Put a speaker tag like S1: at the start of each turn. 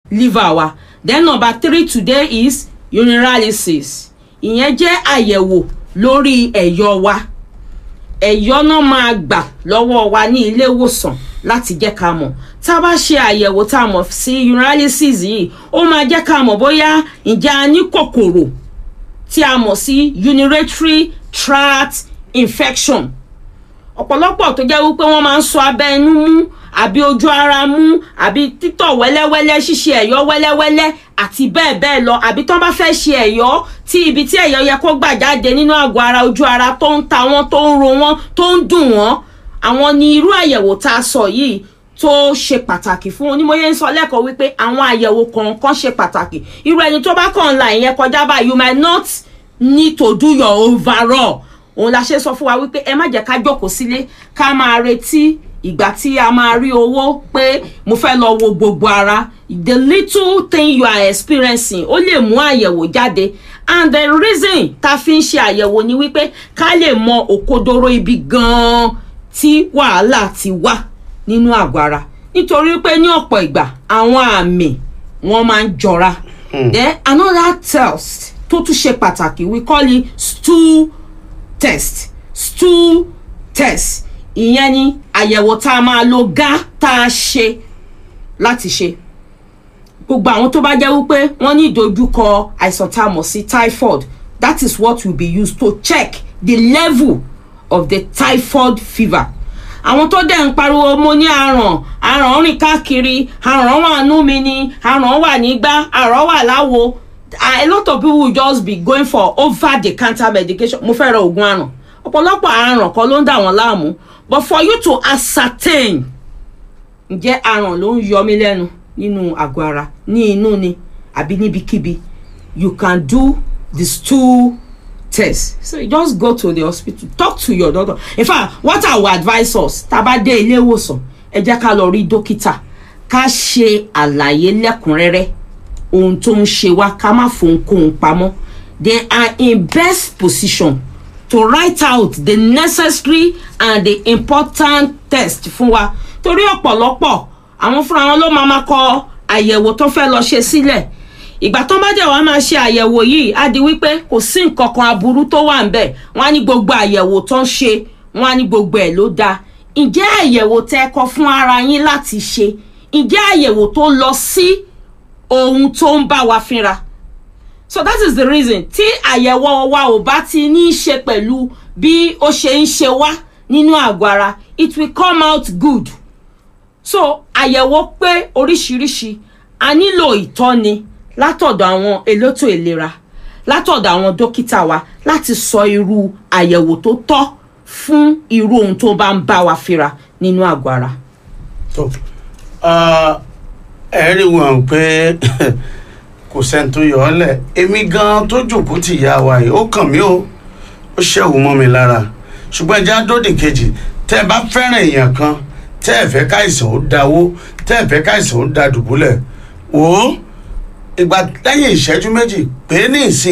S1: liver wa then number three today is urinalysis ìyẹn jẹ́ àyẹ̀wò lórí ẹ̀yọ̀ wa ẹ̀yọ́ náà máa gbà lọ́wọ́ wa ní ilé ìwòsàn láti jẹ́ ká mọ̀ tá a bá ṣe àyẹ̀wò tá a mọ̀ sí urinalysis yìí ó máa jẹ́ ká mọ̀ bóyá ǹjẹ́ a ní kòkòrò tí a mọ̀ sí urinary tract infection ọ̀pọ̀lọpọ̀ tó jẹ́ wípé wọ́n máa ń sọ abẹ́ inú mú àbí ojú ara mú àbí títọ̀ wẹ́lẹ́wẹ́lẹ́ ṣíṣe ẹ̀yọ́ wẹ́lẹ́wẹ́lẹ́ àti bẹ́ẹ̀ bẹ́ẹ̀ lọ àbí tán bá fẹ́ ṣe ẹ̀yọ́ tí ibi tí ẹ̀yọ́ yẹ kó gbà jáde nínú àgọ́ ara ojú ara tó ń ta wọ́n tó ń ro wọ́n tó ń dùn wọ́n àwọn ni irú àyẹ̀wò tá a sọ yìí tó ṣe pàtàkì fún onímọ̀ye ń sọ lẹ́kọ̀ọ́ wípé àwọn àyẹ̀wò kọ̀ọ̀kan ṣe pàtàkì irú ẹni tó bá kàn ń la ìyẹn kọjá báyìí you might not need to do your overall òun la ṣe sọ fún wa wípé ẹ má jẹ́ ká jókòó sílé ká máa retí ìgbà tí a máa rí owó pé mo fẹ́ lọ wo gbogbo ara the little thing you are experiencing ó lè mú àyẹ̀wò jáde and the reason tá a fi ń ṣe àyẹ̀wò ni wípé ká lè mọ òkodoro ibi gan-an tí wàhálà ti wà nínú àgọ́ ara nítorí pé ní ọ̀pọ̀ ìgbà àwọn àmì wọ́n máa ń jọra then another test tó tún ṣe pàtàkì we call it stool test stool test ìyẹn ni àyẹ̀wò tá a máa lo gá tá a ṣe láti ṣe gbogbo àwọn tó bá jẹ́ wípé wọ́n ní ìdojúkọ àìsàn tá a mọ̀ sí typhoid that is what will be used to check the level of the typhoid fever àwọn tó dẹ̀ ń pariwo mo ní àràn àràn rìn káàkiri àràn wà nú mi ni àràn wà nígbà àràn wà láwo a lot of people will just be going for over the counter medication mo fẹ́ ra oògùn àràn ọ̀pọ̀lọpọ̀ àràn kan ló ń dà wọ́n láàmú but for you to ascertain ǹjẹ́ àràn ló ń yọ mí lẹ́nu nínú àgọ́ ara ní inú ni àbí níbikíbi you can do the stool test so you just go to the hospital talk to your doctor in fact what i will advise us tá a bá dé ilé ìwòsàn ẹ jẹ́ ká lọ rí dókítà ká ṣe àlàyé lẹ́kùnrẹ́rẹ́ ohun tó ń ṣe wá ká má fohunkóhun pamọ́ they are in best position to write out the necessary and the important test fún wa torí ọ̀pọ̀lọpọ̀ àwọn fúnra wọn ló máa ma kọ àyẹ̀wò tó fẹ́ lọ ṣe sílẹ̀ ìgbà tó bá jẹ́ wàá máa ṣe àyẹ̀wò yìí á di wípé kò sí nǹkan kan aburú tó wà ńbẹ̀ wọ́n á ní gbogbo àyẹ̀wò tó ń ṣe wọ́n á ní gbogbo ẹ̀ ló dáa ǹjẹ́ àyẹ̀wò tẹ́ kọ fún ara yín láti ṣe ǹjẹ́ àyẹ̀wò tó lọ sí ohun tó ń bá wa fínra so that is the reason tí àyẹ̀wò wa ò bá ti ní í ṣe pẹ̀lú bí ó ṣe ń ṣe wá nínú àgọ́ ara it will come out good so àyẹ̀wò pé oríṣiríṣi a nílò ìtọ́ni látọ̀dọ̀ àwọn elétò ìlera látọ̀dọ̀ àwọn dókítà wa láti sọ irú àyẹ̀wò tó tọ́ fún irú ohun tó bá ń bá wa fínra nínú àgọ́ ara.
S2: tó ẹ rí wọn pé kò sẹ́ni tó yọ ọ́ lẹ̀ èmi gan tó jòkó tì yá wa yìí ó kàn mí o ó ṣẹ̀wù mọ́ mi lára ṣùgbọ́n ẹja dódì kejì tẹ́ ẹ bá fẹ́ràn èèyàn kan tẹ́ ẹ fẹ́ káìsàn ó dáwó tẹ́ ẹ fẹ́ káìsàn ó da dùbúlẹ̀ wò ó ìgbà lẹ́yìn ìṣẹ́jú méjì pé ní ìsìn